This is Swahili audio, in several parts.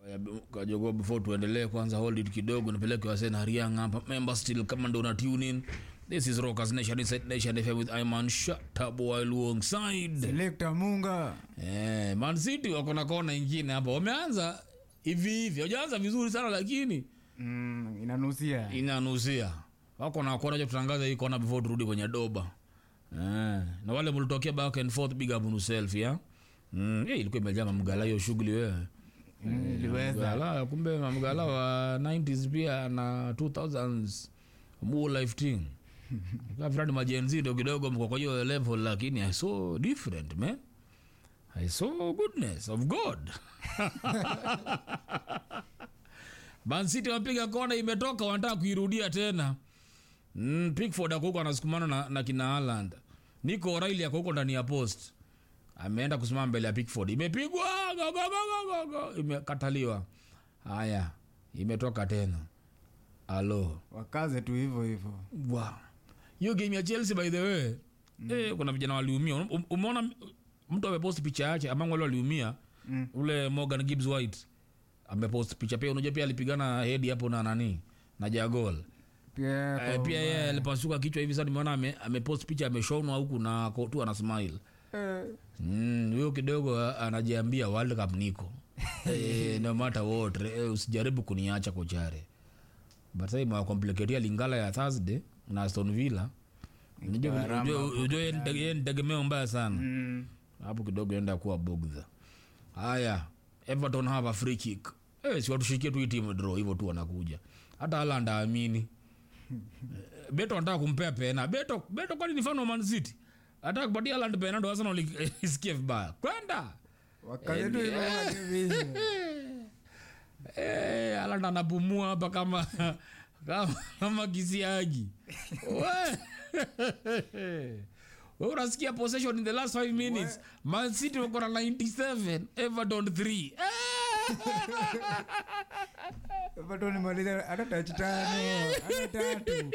kajogo before tuendelee kwanza hold it kidogo nipeleke wase na riang hapa member still kama ndo una tune in this is rockers nation inside nation fm with iman shatabo alongside selekta munga eh man city wako na kona ingine hapa wameanza hivi hivi hawajaanza vizuri sana lakini mm, inanusia inanusia wako na kona cha tutangaza hii kona before turudi kwenye doba eh, na wale mlitokea back and forth big up on yourself ya mm, eh, ilikuwa imejaa mamgala hiyo shughuli wewe Mm, iliweza Mamgala, kumbe mamgala wa 90s pia na 2000s mu life thing kafrani majenzi ndo kidogo mko kwa hiyo level lakini i saw different man i saw goodness of god Man City wapiga kona imetoka wanataka kuirudia tena mm, pickford akoko anasukumana na, na kina Haaland niko O'Reilly akoko ndani ya post ameenda kusimama mbele ya pickford imepigwa go, go, go, go, go, go. imekataliwa haya imetoka tena alo wakaze tu hivyo hivyo wow. hiyo game ya chelsea by the way mm. eh, kuna vijana waliumia Um- umeona mtu amepost picha yake among wale waliumia Mm. ule morgan gibbs white amepost picha pia unajua pia alipigana hedi hapo na nani na jagol pia eh, kwa- pia yeye alipasuka kichwa hivi sasa nimeona ame, amepost picha ameshonwa huku na ako tu ana smile Eh, Mm, huyo kidogo a- anajiambia world cup niko eh, no matter what eh, usijaribu kuniacha kochare but sasa imewakompliketia lingala ya thursday na aston villa Unajua- Gharama unajua- huko unajua yeye ni tege- yeye ni tegemeo mbaya sana mm, hapo kidogo enda kuwa bugdha haya everton have a free kick eh, si watushikie tu hii timu draw hivyo tu wanakuja hata Haaland aamini Eh, beto anataka kumpea pena beto beto kwani ni mfano wa Man City anataka kupatia Haaland pena ndo Arsenal ik- isikie vibaya kwenda wakaze tu hivyo wakavishe. Eh, Haaland anapumua hapa kama kama, kama kisiagi We- We unasikia possession in the last 5 minutes Man City wako na 97 Everton 3 Eh! Everton imaliza hata touch tano hata tatu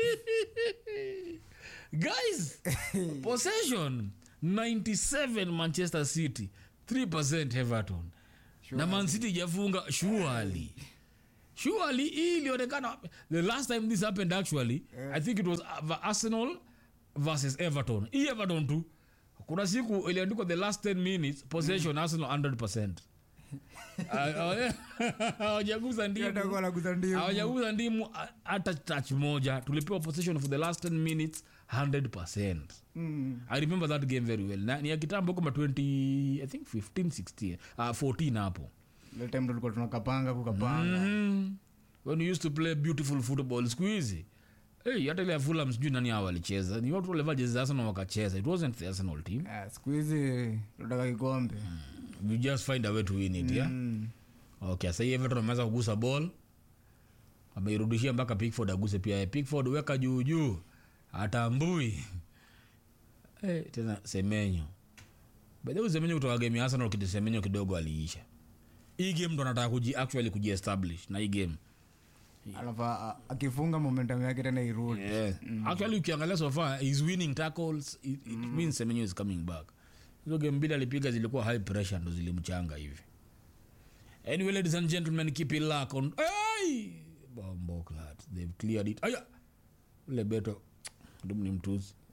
guys possession 97 manchester city 3 everton na man city ijafunga surely surely hii ilionekana the last time this happened actually i think it was uh, arsenal versus everton hii everton tu kuna siku iliandikwa the last 10 minutes possession arsenal 100 Ah, hawajaguza ndimu hata kwa naguza ndimu hawajaguza ndimu a- hata touch moja tulipewa possession for the last 10 minutes 100 Mm, i remember that game very well na, ni ya kitambo kama 20 i think 15 16 uh, 14 hapo ile time tulikuwa tunakapanga kukapanga mm. when we used to play beautiful football siku hizi hey, hata ile ya Fulham sijui nani hao walicheza ni watu walivaa jezi za Arsenal wakacheza it wasn't the Arsenal team Ah, siku hizi tunataka kikombe we just find a way to win it yeah Mm, okay sasa hii Everton ameweza kugusa ball ameirudishia mpaka Pickford aguse pia Pickford weka juu juu atambui eh, tena Semenyo by the way Semenyo kutoka game ya Arsenal kidi Semenyo kidogo aliisha hii game ndo anataka kuji actually kuji establish na hii game alafu a- akifunga momentum yake tena irudi yeah. actually ukiangalia so far he's winning tackles it, it means Semenyo is coming back hizo game mbili alipiga zilikuwa high pressure ndo zilimchanga hivi anyway ladies and gentlemen keep it lock on hey! bombo clat they've cleared it aya ule beto dum ni mtuzi